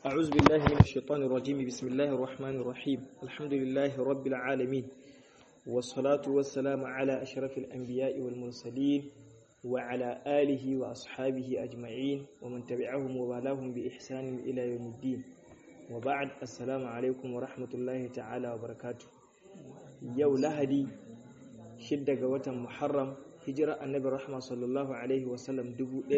أعوذ بالله من الشيطان الرجيم بسم الله الرحمن الرحيم الحمد لله رب العالمين والصلاة والسلام على أشرف الأنبياء والمرسلين وعلى آله وأصحابه أجمعين ومن تبعهم ووالاهم بإحسان إلى يوم الدين وبعد السلام عليكم ورحمة الله تعالى وبركاته يو لهدي شدة قوة محرم hijira annabi rahma sallallahu alaihi wasallam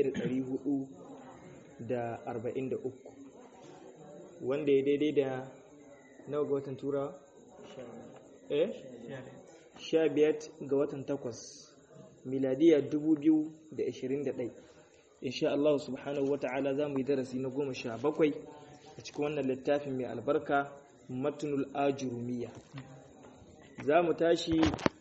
1443 wanda ya daidai da nawa ga watan turawa? eh? 15 ga watan 8 miladiya 2021 insha Allah subhanahu wata'ala za mu yi darasi na goma sha bakwai a cikin wannan littafin mai albarka matunul ajurumiya za mu tashi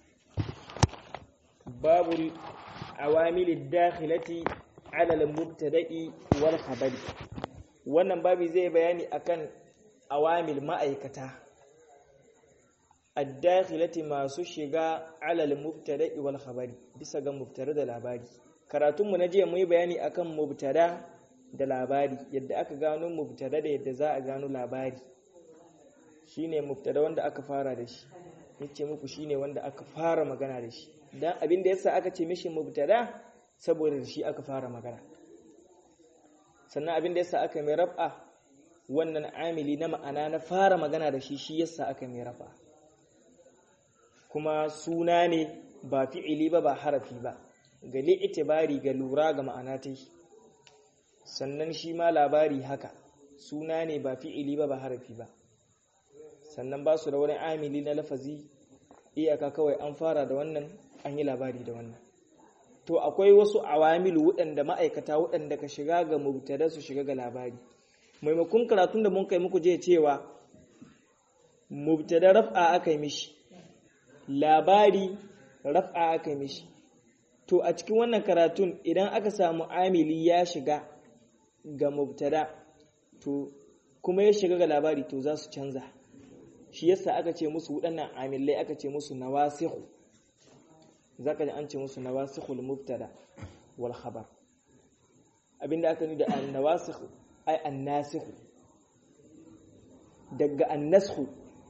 باب العوامل الداخلة على المبتدأ والخبر wannan babi zai bayani akan awamil ma'aikata ad-dakhilati masu shiga alal mubtada'i wal khabari bisa ga mubtada da labari karatun mu na jiya mun yi bayani akan mubtada da labari yadda aka gano mubtada da yadda za a gano labari shine mubtada wanda aka fara da shi yace muku shine wanda aka fara magana da shi dan abin da yasa aka ce mishi mubtada saboda shi aka fara magana sannan abin da yasa aka mai raf'a wannan amili na ma'ana na fara magana da shi shi yasa aka mai raf'a kuma suna ne ba fi'ili ba ba harafi ba ga li'itibari ga lura ga ma'ana ta sannan shi ma labari haka suna ne ba fi'ili ba ba harafi ba sannan ba su da wani amili na lafazi iyaka kawai an fara da wannan an yi labari da wannan to akwai wasu awamil waɗanda ma'aikata waɗanda ka shiga ga mubtada su shiga ga labari maimakon karatun da mun kai muku je cewa mubtada raf'a aka yi mishi labari raf'a aka yi mishi to a cikin wannan karatun idan aka samu amili ya shiga ga mubtada to kuma ya shiga ga labari to za su canza shi yasa aka ce musu waɗannan amillai aka ce musu nawasihu zaka ji an ce musu nawasikhul mubtada wal khabar abinda aka nuna da an-nawasikh ay an-nasikh daga an-nasakh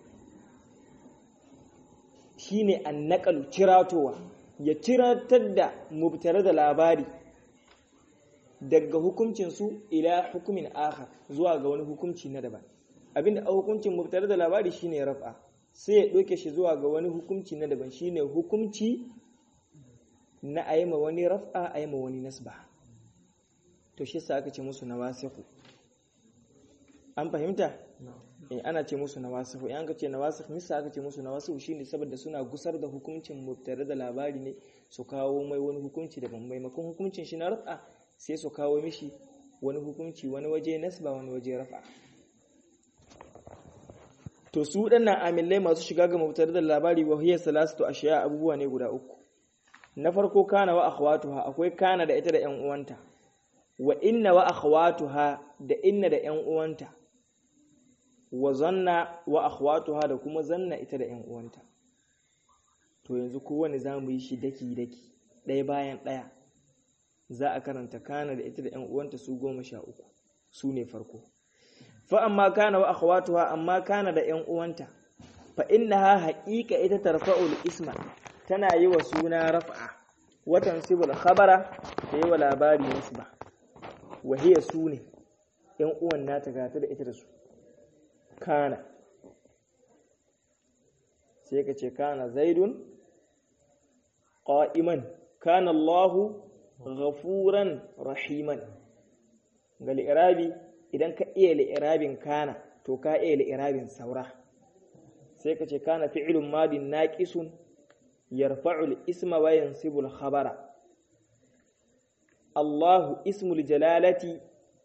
shine an-naqal ciratowa ya ciratar da mubtada da labari daga hukuncin su ila hukumin akhar zuwa ga wani hukunci na daban abinda a hukuncin mubtada da labari shine raf'a sai ya doke shi zuwa ga wani hukunci na daban shine hukunci na a yi ma wani raf'a a yi ma wani nasba to shi sa aka ce musu nawasihu an fahimta in ana ce musu nawasihu in aka ce nawasihu nisa aka ce musu nawasihu shine saboda suna gusar da hukuncin mubtada da labari ne su kawo mai wani hukunci daban maimakon hukuncin shi na raf'a sai su kawo mishi wani hukunci wani waje nasba wani waje raf'a to su waɗannan amillai masu shiga ga mubtada da labari wa hiya salatu ashiya abubuwa ne guda uku na farko kana wa akhwatuha akwai kana da ita da ƴan uwanta wa inna wa akhwatuha da inna da ƴan uwanta wa zanna wa akhwatuha da kuma zanna ita da ƴan uwanta to yanzu kowanne zamu yi shi daki daki ɗaya bayan ɗaya za a karanta kana da ita da ƴan uwanta su goma sha uku su ne farko fa amma kana wa akhwatuha amma kana da ƴan uwanta fa innaha haqiqa ita tarfa'ul isma tana yi wa suna raf'a watan sibul khabara da yi wa labari nisba wahiya su ne ‘yan uwan nata gata da ita da su kana sai ka ce kana zaidun ƙa'iman kana Allahu ghafuran rahiman ga li'irabi idan ka iya li'irabin kana to ka iya li'irabin saura sai ka ce kana fi'ilun madin naqisun يرفع الاسم وينصب الخبر الله اسم الجلالة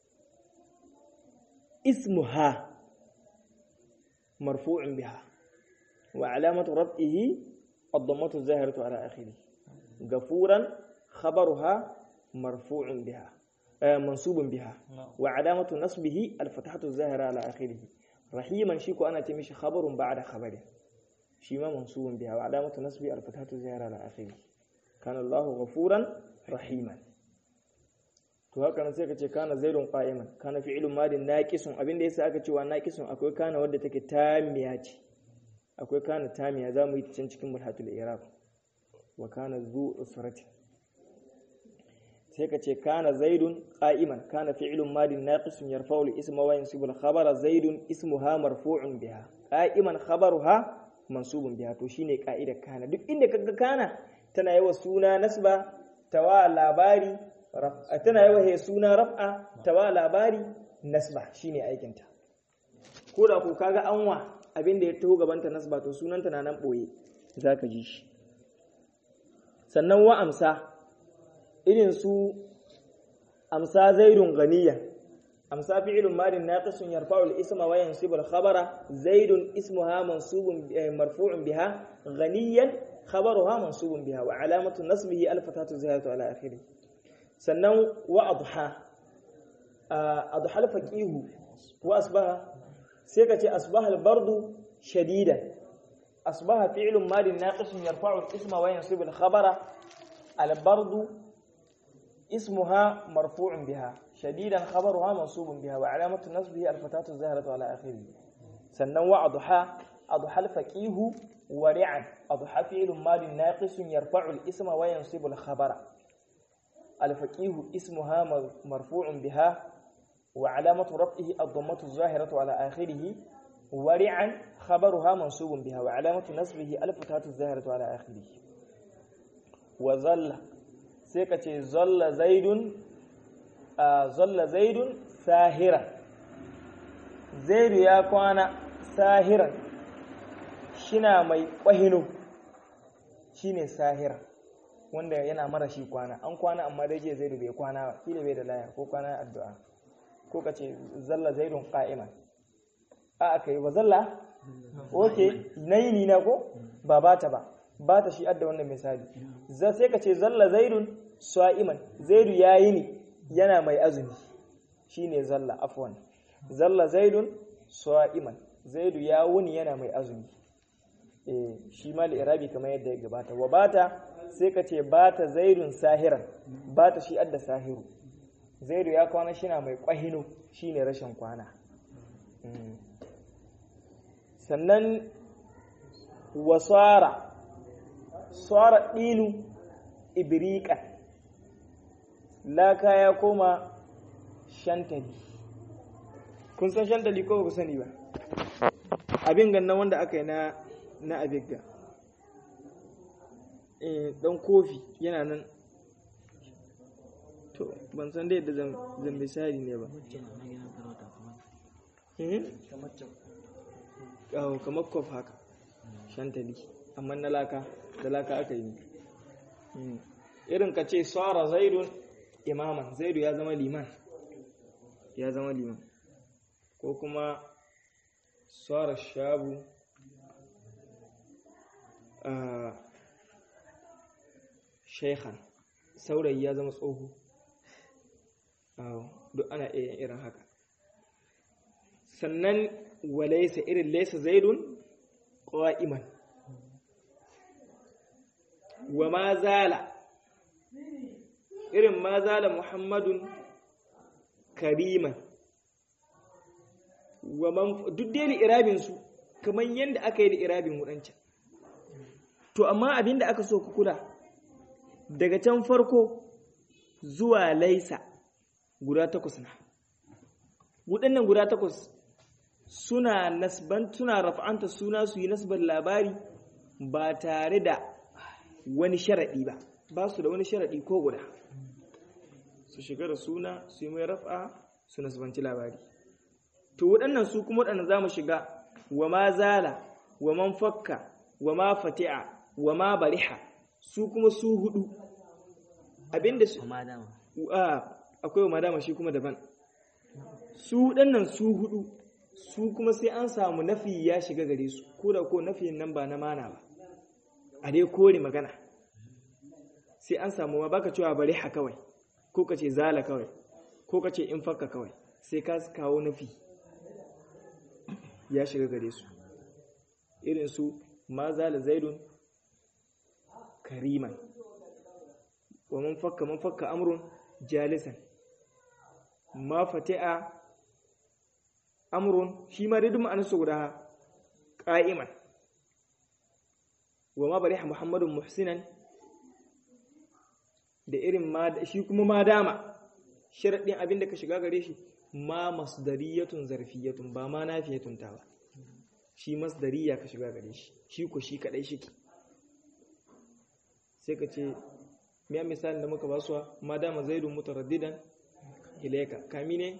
اسمها مرفوع بها وعلامة رفعه الضمة الظاهرة على آخره غفورا خبرها مرفوع بها منصوب بها وعلامة نصبه الفتحة الظاهرة على آخره رحيما شيكو أنا تمشي خبر بعد خبره shi ma mansubun biha wa alamatu nasbi al-fatatu ziyara ala akhiri kana Allah ghafuran rahiman to haka nan sai ka ce kana zaidun qa'iman kana fi'ilun madin naqisun abinda yasa aka cewa naqisun akwai kana wadda take tamiya ce akwai kana tamiya zamu yi ta can cikin mulhatul i'rab wa kana zu usrati sai ka ce kana zaidun qa'iman kana fi'ilun madin naqisun yarfa'u al-isma wa yansibu al-khabara zaidun ismuha marfu'un biha qa'iman khabaruha mansubun biha to shine ka'idar kana duk inda kaga kana tana yawa suna nasba tawa labari tana yawa he suna raf'a tawa labari nasba shine aikin ta ko da ko kaga anwa abin da ya taho gabanta nasba to sunanta na nan boye zaka ji shi sannan wa amsa irin su amsa zaidun ganiya amsa fi'ilun madin naqisun yarfa'u al-isma wa yansibu al-khabara zaidun ismuha mansubun marfu'un biha ganiyan khabaruha mansubun biha wa alamatu nasbihi al-fatatu zahiratu ala akhirih sannan wa adha adha al-faqihu wa asbaha sai ka ce asbaha al-bardu shadidan asbaha fi'ilun madin naqisun yarfa'u al-isma wa yansibu al-khabara al-bardu اسمها مرفوع بها شديدا خبرها منصوب بها وعلامة نصبه الفتاة الزاهرة على آخره سنن وأضحى أضحى الفقيه ورعا أضحى فعل مال ناقص يرفع الاسم وينصب الخبر الفقيه اسمها مرفوع بها وعلامة رفعه الضمة الظاهرة على آخره ورعا خبرها منصوب بها وعلامة نصبه الفتاة الزاهرة على آخره وظل sai ka ce zalla zaidun a zalla zaidun sahiran zaidu ya kwana sahiran shina mai ƙwahino shine sahiran wanda yana mara shi kwana an kwana amma dai je zaidu bai kwana ba kila bai da laya ko kwana addu'a ko ka ce zalla zaidun qa'iman a aka yi wa zalla oke nayi ni na ko ba bata ba ba ta shi adda wannan misali za sai ka ce zalla zaidun sa'iman zaidu yayi ne yana mai azumi shine zalla afwan zalla zaidun sa'iman zaidu ya wuni yana mai azumi eh shi ma irabi kamar yadda ya gabata wa bata sai ka ce bata zaidun sahiran bata shi adda sahiru zaidu ya kwana shi na mai kwahino shine rashin kwana sannan wasara tsara ɗinu ibirika laka ya koma shantali kun san shantali ko ku sani ba abin gannan wanda aka yi na na abigga dan kofi yana nan to ban san da yadda zan misali ne ba kamar kof haka shantali amma na laka da laka aka yi irin ka ce tsara zaidun imaman zaidu ya zama liman ya zama liman ko kuma tsara shabu a shaikhan saurayi ya zama tsoho duk ana iya irin haka sannan walaisa irin laisa zaidun ƙwa'iman wa ma zala irin ma zala muhammadun kariman wa man duk dai irabin su kamar yadda aka yi da irabin wadancan to amma abinda aka so ku kula daga can farko zuwa laisa guda takwas na waɗannan guda takwas suna nasban suna rafa'anta suna su yi nasbar labari ba tare da wani sharaɗi ba ba su da wani sharaɗi ko guda su shiga da suna su yi mai rafa su nasbanci labari to waɗannan su kuma waɗannan za mu shiga wa ma zala wa man fakka wa ma fati'a wa ma bariha su kuma su hudu abinda su akwai wa madama shi kuma daban su waɗannan su hudu su kuma sai an samu nafi ya shiga gare su ko da ko nafiyin nan ba na mana ba a dai kore magana sai an samu ma baka cewa bari ha kawai ko ka ce zala kawai ko ka ce in fakka kawai sai ka kawo nafi ya shiga gare su irin su ma zala zaidun kariman wa man fakka man fakka amrun jalisan ma fati'a amrun shi ma dai duk ma'anarsa guda qa'iman wa ma bariha muhammadun muhsinan da irin ma shi kuma ma dama sharadin abin da ka shiga gare shi ma masdariyatun zarfiyatun ba ma nafiyatun ta ba shi masdariya ka shiga gare shi shi ko shi kadai shi sai ka ce miya misalin da muka basuwa ma dama zaidun mutaraddidan ilaika kami ne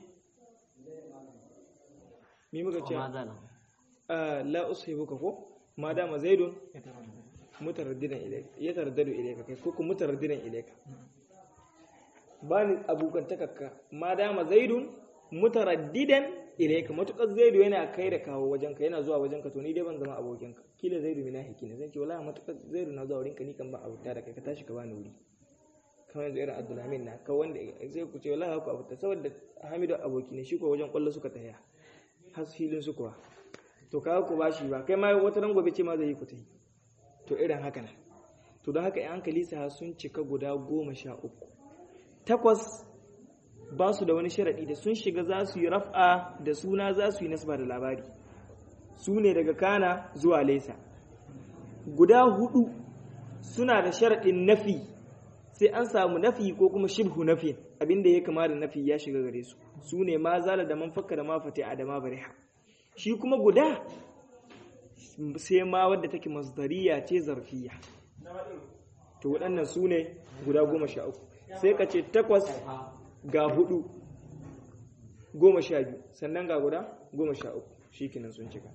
mi muka ce la ushibuka ko ma dama zaidun mutaraddidan ilaika ya taraddadu ilaika kai ko mutaraddidan ilaika ba ni abokan takakka ma dama zaidun mutaraddidan ilaika matukar zaidu yana kai da kawo wajenka yana zuwa wajenka to ni dai ban zama abokinka kila zaidu mina hiki ne zan ce wallahi matukar zaidu na zuwa wurinka ni kan ba abuta da kai ka tashi ka bani wuri kamar yanzu irin abdulhamin na ka wanda sai ku ce wallahi ku abuta saboda hamidu aboki ne shi ko wajen kwallo suka taya har filin su kuwa to ka ku bashi ba kai ma wata ran gobe ce ma zai yi ku ta yi to irin haka nan to don haka yan hankali sa sun cika guda goma sha uku takwas ba su da wani sharaɗi da sun shiga za su yi raf'a da suna za su yi nasba da labari su ne daga kana zuwa laisa guda hudu suna da sharaɗin nafi sai an samu nafi ko kuma shibhu nafi abinda ya kama da nafi ya shiga gare su su ne ma zala da man fakka da ma fati a da ma bariha shi kuma guda sai ma wadda take masdariya ce zarfiya to waɗannan su ne guda goma sha uku sai ka ce takwas ga hudu goma sha biyu sannan ga guda goma sha uku shi kinan sun cika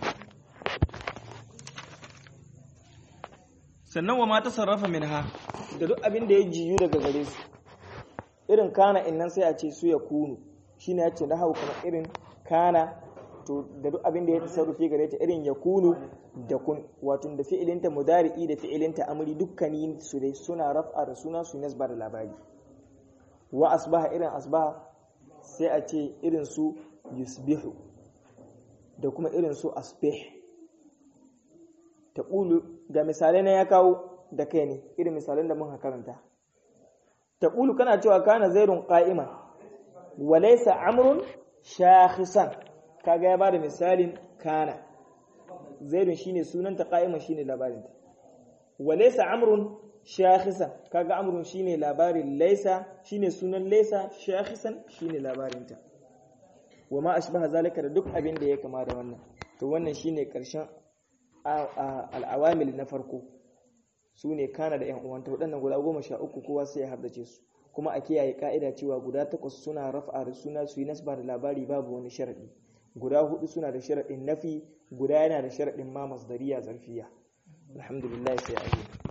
sannan wa mata sarrafa min ha da duk abin da ya jiyu daga gare su irin kana innan sai a ce su ya kunu shi ne ya ce na hau kamar irin kana to da duk abin da ya tasarrufi gare ta irin ya kunu da kun wato da fi'ilinta mudari'i da fi'ilinta amri dukkanin su dai suna raf'a da suna su nasba da labari wa asbaha irin asbaha sai a ce irin su yusbihu da kuma irin su asbih ta ƙulu ga misalai na ya kawo da kai ne irin misalan da muka karanta ta ƙulu kana cewa kana zairun ƙa'iman wa laysa amrun shakhisan kaga ya bada misalin kana zairun shine sunanta qa'iman shine labarinta wa laysa amrun shakhisan kaga amrun shine labarin laysa shine sunan laysa shakhisan shine labarinta wa ma ashbaha zalika da duk abin da ya kama da wannan to wannan shine karshen al'awamil na farko su ne kana da 'yan uwanta waɗannan guda goma sha uku kowa sai ya haddace su kuma a kiyaye ka'ida cewa guda takwas suna rafa da suna su yi nasba da labari babu wani sharaɗi guda hudu suna da sharaɗin nafi guda yana da sharaɗin ma masdariya zarfiya alhamdulillah sai a